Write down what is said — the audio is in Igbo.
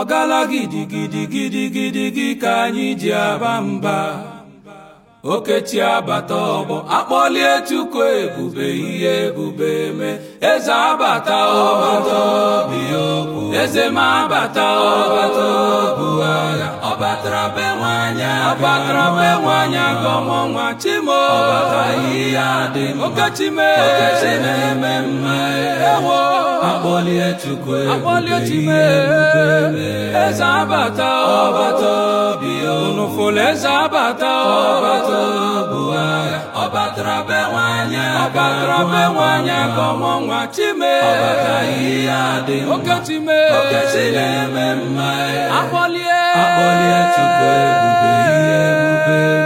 ọgala gidigidi gidigidi gị ka anyị ji aba mba okechi abata ọgbọ akpọlie chukwu ebube ihe ebube mee eze abata ọbata obi okwu eze ma abata ọbata obu agha ọ batara be nwanyị ọ batara be nwanyị aga ọmụ nwa chimo ọbata ihe adị mma okechi mee okechi na-eme mma ewo akpọlie chukwu Akpọlie ebube Chukwu ihe ebube ebube. mee eze abata ọbata obi unu fụlụ eze abata ọbata obu agha ọ batara be nwanyị ọ batara be nwanyị aga ọmụ nwa chime ọbata ihe adị mma Okechi mee. okechi na-eme mma Akpọlie akpọlie chukwu ebube ihe ebube